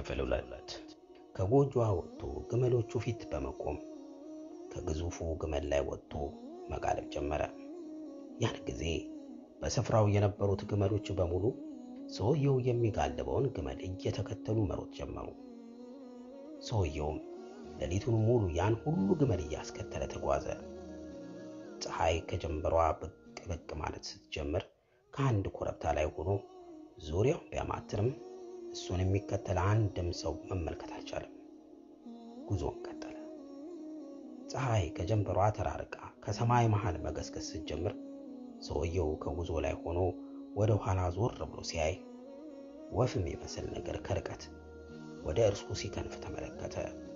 ክፍል ሁለት ከጎጆዋ ወጥቶ ግመሎቹ ፊት በመቆም ከግዙፉ ግመል ላይ ወጥቶ መጋለብ ጀመረ። ያን ጊዜ በስፍራው የነበሩት ግመሎች በሙሉ ሰውየው የሚጋልበውን ግመል እየተከተሉ መሮጥ ጀመሩ። ሰውየውም ሌሊቱን ሙሉ ያን ሁሉ ግመል እያስከተለ ተጓዘ። ፀሐይ ከጀንበሯ ብቅ ብቅ ማለት ስትጀምር ከአንድ ኮረብታ ላይ ሆኖ ዙሪያውን ቢያማትርም እሱን የሚከተል አንድም ሰው መመልከት አልቻለም። ጉዞውን ቀጠለ። ፀሐይ ከጀንበሯ ተራርቃ ከሰማይ መሃል መገስገስ ስትጀምር ሰውየው ከጉዞ ላይ ሆኖ ወደ ኋላ ዞር ብሎ ሲያይ ወፍ የሚመስል ነገር ከርቀት ወደ እርሱ ሲከንፍ ተመለከተ።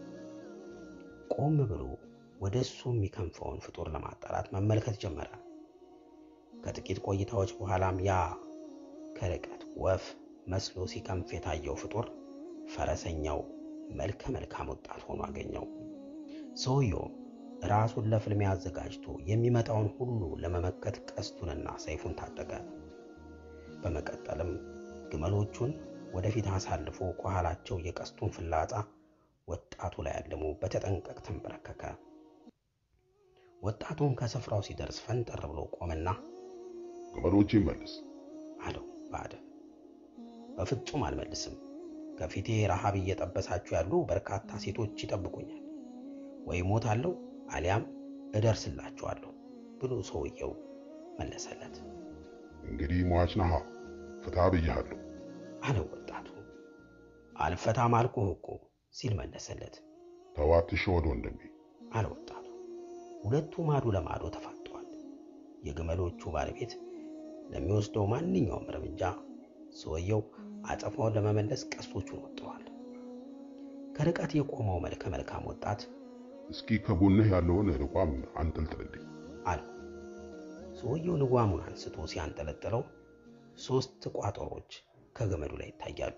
ቆም ብሎ ወደ እሱ የሚከንፈውን ፍጡር ለማጣራት መመልከት ጀመረ። ከጥቂት ቆይታዎች በኋላም ያ ከርቀት ወፍ መስሎ ሲከንፍ የታየው ፍጡር ፈረሰኛው መልከ መልካም ወጣት ሆኖ አገኘው። ሰውየው ራሱን ለፍልሚያ አዘጋጅቶ የሚመጣውን ሁሉ ለመመከት ቀስቱንና ሰይፉን ታጠቀ። በመቀጠልም ግመሎቹን ወደፊት አሳልፎ ከኋላቸው የቀስቱን ፍላጻ ወጣቱ ላይ አልሞ በተጠንቀቅ ተንበረከከ። ወጣቱም ከስፍራው ሲደርስ ፈንጠር ብሎ ቆመና ግመሎች ይመልስ አለው በአደብ። በፍጹም አልመልስም። ከፊቴ ረሃብ እየጠበሳችሁ ያሉ በርካታ ሴቶች ይጠብቁኛል። ወይ ሞታለሁ አሊያም እደርስላችኋለሁ ብሎ ሰውየው መለሰለት። እንግዲህ ሟች ነሃ ፍታ ብያለሁ አለው ወጣቱ። አልፈታም አልኩህ እኮ ሲል መለሰለት። ተዋት ሸወድ ወንድሜ አለ ወጣቱ። ሁለቱ ማዶ ለማዶ ተፋጠዋል። የግመሎቹ ባለቤት ለሚወስደው ማንኛውም እርምጃ ሰውየው አጸፋውን ለመመለስ ቀስቶቹን ወጥረዋል። ከርቀት የቆመው መልከ መልካም ወጣት እስኪ ከጎንህ ያለውን ልቋም አንጠልጥልልኝ አለው። ሰውየው ልጓሙን አንስቶ ሲያንጠለጥለው ሦስት ቋጠሮች ከገመዱ ላይ ይታያሉ።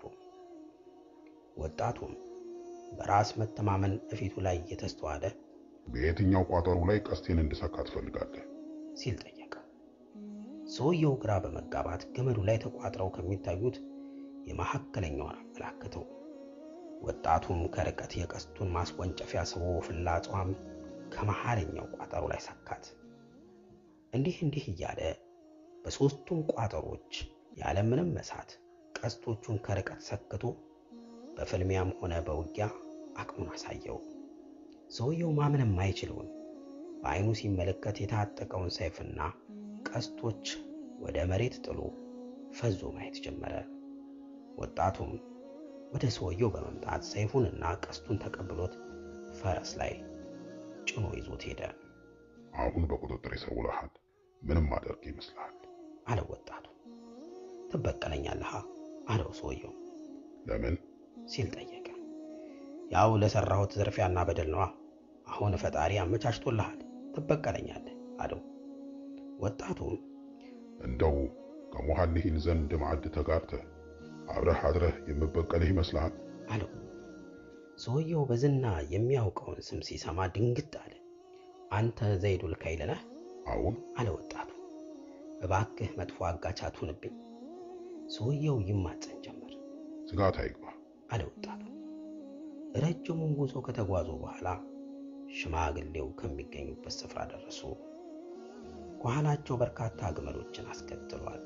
ወጣቱም በራስ መተማመን እፊቱ ላይ እየተስተዋለ በየትኛው ቋጠሮ ላይ ቀስቴን እንድሰካ ትፈልጋለህ ሲል ጠየቀ። ሰውየው ግራ በመጋባት ገመዱ ላይ ተቋጥረው ከሚታዩት የመካከለኛውን አመላከተው። ወጣቱም ከርቀት የቀስቱን ማስወንጨፊያ ስቦ ፍላጻዋም ከመሃለኛው ቋጠሮ ላይ ሰካት። እንዲህ እንዲህ እያለ በሦስቱም ቋጠሮች ያለምንም መሳት ቀስቶቹን ከርቀት ሰክቶ በፍልሚያም ሆነ በውጊያ አቅሙን አሳየው። ሰውየው ማመን የማይችለውን በዓይኑ ሲመለከት የታጠቀውን ሰይፍና ቀስቶች ወደ መሬት ጥሎ ፈዞ ማየት ጀመረ። ወጣቱም ወደ ሰውየው በመምጣት ሰይፉንና ቀስቱን ተቀብሎት ፈረስ ላይ ጭኖ ይዞት ሄደ። አሁን በቁጥጥር ስር ውለሃል ምንም አደርግ ይመስልሃል አለው ወጣቱ። ትበቀለኛለህ አለው ሰውየው ለምን ሲል ጠየቀ። ያው ለሰራሁት ዝርፊያና በደል ነዋ። አሁን ፈጣሪ አመቻችቶልሃል፣ ትበቀለኛለህ አለው። ወጣቱም እንደው ከሞሐልሂን ዘንድ ማዕድ ተጋርተህ አብረህ አድረህ የምበቀልህ ይመስልሃል አለው። ሰውየው በዝና የሚያውቀውን ስም ሲሰማ ድንግጥ አለ። አንተ ዘይዱል ከይል ነህ አሁን አለ ወጣቱ። እባክህ መጥፎ አጋች አትሁንብኝ። ሰውየው ይማጸን ጀመር። ስጋት አይግባ አለ ወጣቱ። ረጅሙን ጉዞ ከተጓዙ በኋላ ሽማግሌው ከሚገኙበት ስፍራ ደረሱ። ከኋላቸው በርካታ ግመሎችን አስከትሏል።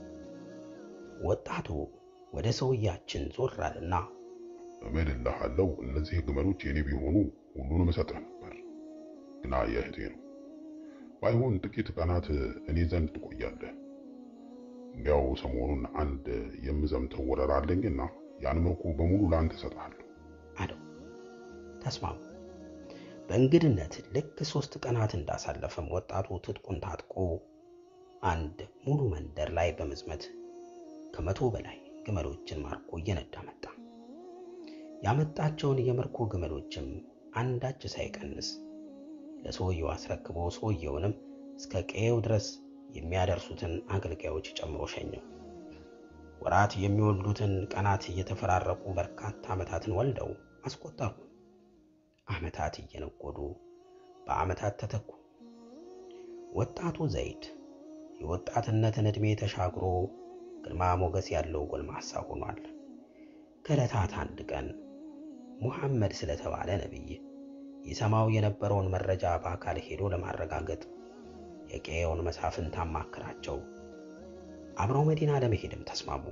ወጣቱ ወደ ሰውያችን ዞር አለና እምልልሃለሁ እነዚህ ግመሎች የኔ ቢሆኑ ሁሉንም እሰጥህ ነበር፣ ግና የእህቴ ነው። ባይሆን ጥቂት ቀናት እኔ ዘንድ ትቆያለህ። እንዲያው ሰሞኑን አንድ የምዘምተው ወረራ አለኝና ያን ምርኮ በሙሉ ለአንተ እሰጥሃለሁ አለው። ተስማሙ። በእንግድነት ልክ ሶስት ቀናት እንዳሳለፈም ወጣቱ ትጥቁን ታጥቆ አንድ ሙሉ መንደር ላይ በመዝመት ከመቶ በላይ ግመሎችን ማርኮ እየነዳ መጣ። ያመጣቸውን የምርኮ ግመሎችም አንዳች ሳይቀንስ ለሰውየው አስረክቦ ሰውየውንም እስከ ቀየው ድረስ የሚያደርሱትን አገልጋዮች ጨምሮ ሸኘው። ወራት የሚወልዱትን ቀናት እየተፈራረቁ በርካታ ዓመታትን ወልደው አስቆጠሩ። ዓመታት እየነጎዱ በዓመታት ተተኩ። ወጣቱ ዘይድ የወጣትነትን ዕድሜ ተሻግሮ ግርማ ሞገስ ያለው ጎልማሳ ሆኗል። ከዕለታት አንድ ቀን ሙሐመድ ስለተባለ ነቢይ ይሰማው የነበረውን መረጃ በአካል ሄዶ ለማረጋገጥ የቀየውን መሳፍንት አማከራቸው። አብረው መዲና ለመሄድም ተስማሙ።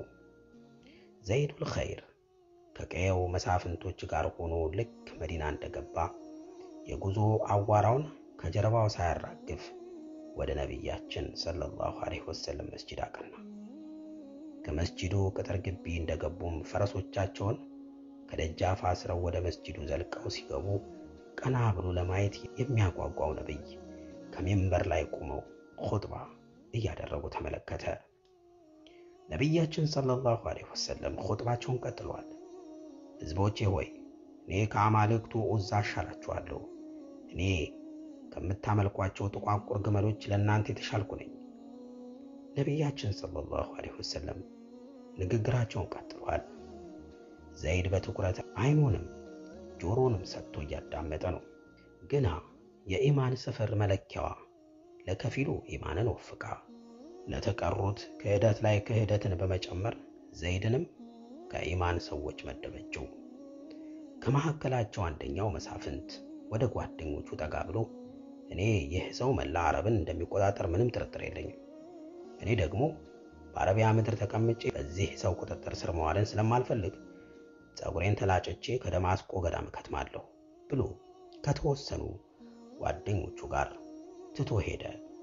ዘይዱል ኸይር ከቀየው መሳፍንቶች ጋር ሆኖ ልክ መዲና እንደገባ የጉዞ አዋራውን ከጀርባው ሳያራግፍ ወደ ነቢያችን ሰለላሁ ዐለይሂ ወሰለም መስጂድ አቀና። ከመስጂዱ ቅጥር ግቢ እንደገቡም ፈረሶቻቸውን ከደጃፍ አስረው ወደ መስጂዱ ዘልቀው ሲገቡ ቀና ብሎ ለማየት የሚያጓጓው ነቢይ ከሚንበር ላይ ቆመው ኹጥባ እያደረጉ ተመለከተ። ነቢያችን ሰለላሁ ዐለይሂ ወሰለም ኹጥባቸውን ቀጥለዋል። ሕዝቦቼ ሆይ እኔ ከአማልክቱ ዑዛ አሻላችኋለሁ። እኔ ከምታመልኳቸው ጥቋቁር ግመሎች ለእናንተ የተሻልኩ ነኝ። ነቢያችን ሰለላሁ ዐለይሂ ወሰለም ንግግራቸውን ቀጥለዋል። ዘይድ በትኩረት አይኑንም ጆሮንም ሰጥቶ እያዳመጠ ነው። ግና የኢማን ስፍር መለኪያዋ ለከፊሉ ኢማንን ወፍቃ ለተቀሩት ክህደት ላይ ክህደትን በመጨመር ዘይድንም ከኢማን ሰዎች መደበችው። ከመካከላቸው አንደኛው መሳፍንት ወደ ጓደኞቹ ጠጋ ብሎ እኔ ይህ ሰው መላ አረብን እንደሚቆጣጠር ምንም ጥርጥር የለኝም። እኔ ደግሞ በአረቢያ ምድር ተቀምጬ በዚህ ሰው ቁጥጥር ስር መዋልን ስለማልፈልግ ፀጉሬን ተላጭቼ ከደማስቆ ገዳም እከትማለሁ ብሎ ከተወሰኑ ጓደኞቹ ጋር ትቶ ሄደ።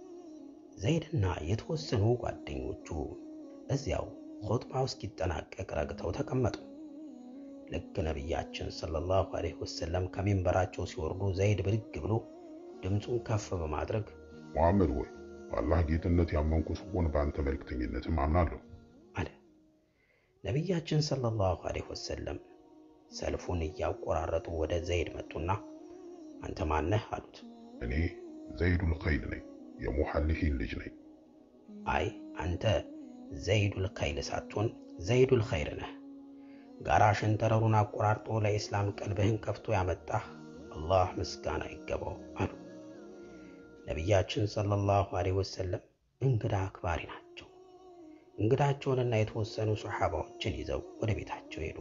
ዘይድና የተወሰኑ ጓደኞቹ እዚያው ኹጥባው እስኪጠናቀቅ ረግተው ተቀመጡ። ልክ ነቢያችን ሰለላሁ ዐለይሂ ወሰለም ከሚንበራቸው ሲወርዱ ዘይድ ብድግ ብሎ ድምፁን ከፍ በማድረግ ሙሐመድ ሆይ በአላህ ጌትነት ያመንኩ ስሆን በአንተ መልእክተኝነትም አምናለሁ አለ። ነቢያችን ሰለላሁ ዐለይሂ ወሰለም ሰልፉን እያቆራረጡ ወደ ዘይድ መጡና አንተ ማነህ አሉት። እኔ ዘይዱል ኸይል ነኝ፣ የሙሐሊሂን ልጅ ነኝ። አይ አንተ ዘይዱል ኸይል ሳትሆን ዘይዱል ኸይር ነህ። ጋራ ሸንተረሩን አቆራርጦ ለኢስላም ቀልብህን ከፍቶ ያመጣህ አላህ ምስጋና ይገባው አሉ። ነቢያችን ሰለላሁ ዐለይሂ ወሰለም እንግዳ አክባሪ ናቸው። እንግዳቸውንና የተወሰኑ ሶሓባዎችን ይዘው ወደ ቤታቸው ሄዱ።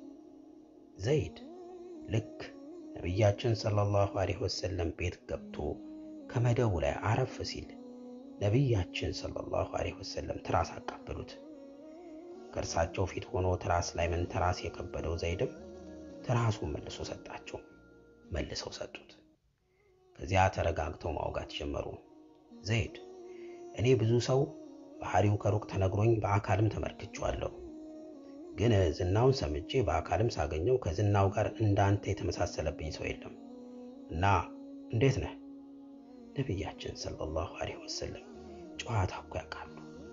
ዘይድ ልክ ነቢያችን ሰለላሁ ዐለይሂ ወሰለም ቤት ገብቶ ከመደቡ ላይ አረፍ ሲል ነቢያችን ሰለላሁ ዐለይሂ ወሰለም ትራስ አቃበሉት። ከእርሳቸው ፊት ሆኖ ትራስ ላይ መንተራስ የከበደው ዘይድም ትራሱን መልሶ ሰጣቸው። መልሰው ሰጡት። ከዚያ ተረጋግተው ማውጋት ጀመሩ። ዘይድ እኔ ብዙ ሰው ባህሪው ከሩቅ ተነግሮኝ በአካልም ተመልክቼዋለሁ። ግን ዝናውን ሰምቼ በአካልም ሳገኘው ከዝናው ጋር እንዳንተ የተመሳሰለብኝ ሰው የለም እና እንዴት ነህ? ነቢያችን ሰለላሁ ዐለይሂ ወሰለም ጨዋታ እኮ ያውቃሉ።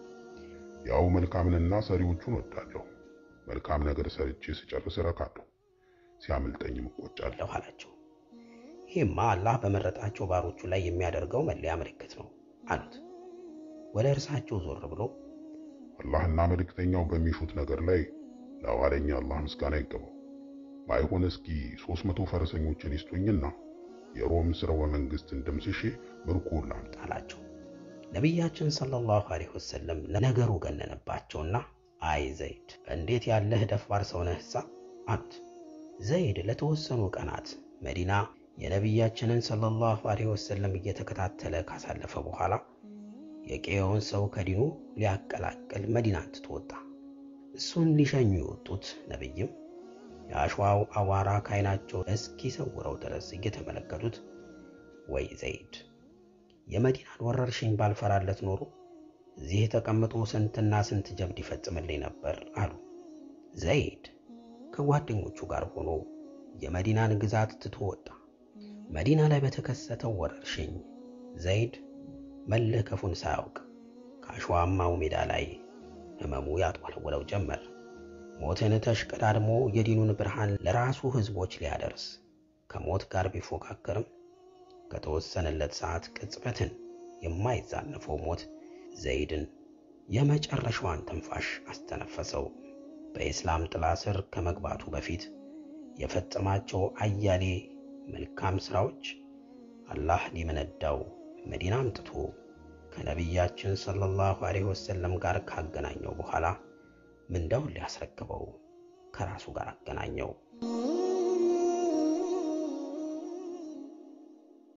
ያው መልካምንና ሰሪዎቹን ወዳለሁ። መልካም ነገር ሰርቼ ስጨርስ እረካለሁ፣ ሲያመልጠኝም እቆጫለሁ አለሁ አላቸው። ይህማ አላህ በመረጣቸው ባሮቹ ላይ የሚያደርገው መለያ ምልክት ነው አሉት። ወደ እርሳቸው ዞር ብሎ አላህና መልእክተኛው በሚሹት ነገር ላይ ለዋለኛ አላህ ምስጋና ይገባው። ባይሆን እስኪ ሦስት መቶ ፈረሰኞችን ይስጡኝና የሮም ስርወ መንግስትን ደምስሼ ምርኮን ላምጣ አላቸው። ነቢያችን ሰለላሁ ዐለይሂ ወሰለም ነገሩ ገነነባቸውና አይ ዘይድ እንዴት ያለህ ደፋር ሰው ነህሳ አሉት። ዘይድ ለተወሰኑ ቀናት መዲና የነቢያችንን ሰለላሁ ዐለይሂ ወሰለም እየተከታተለ ካሳለፈ በኋላ የቄዮን ሰው ከዲኑ ሊያቀላቅል መዲናን ትቶ ወጣ። እሱን ሊሸኙ የወጡት ነቢይም የአሸዋው አዋራ ከዓይናቸው እስኪሰውረው ድረስ እየተመለከቱት ወይ ዘይድ የመዲናን ወረርሽኝ ባልፈራለት ኖሮ እዚህ ተቀምጦ ስንትና ስንት ጀብድ ይፈጽምልኝ ነበር አሉ። ዘይድ ከጓደኞቹ ጋር ሆኖ የመዲናን ግዛት ትቶ ወጣ። መዲና ላይ በተከሰተው ወረርሽኝ ዘይድ መለከፉን ሳያውቅ ከአሸዋማው ሜዳ ላይ ህመሙ ያጥወለወለው ጀመር። ሞትን ተሽቀዳድሞ የዲኑን ብርሃን ለራሱ ህዝቦች ሊያደርስ ከሞት ጋር ቢፎካከርም ከተወሰነለት ሰዓት ቅጽበትን የማይዛነፈው ሞት ዘይድን የመጨረሻዋን ትንፋሽ አስተነፈሰው። በኢስላም ጥላ ስር ከመግባቱ በፊት የፈጸማቸው አያሌ መልካም ሥራዎች አላህ ሊመነዳው መዲና አምጥቶ ከነቢያችን ሰለላሁ ዐለይሂ ወሰለም ጋር ካገናኘው በኋላ ምንዳውን ሊያስረክበው ከራሱ ጋር አገናኘው።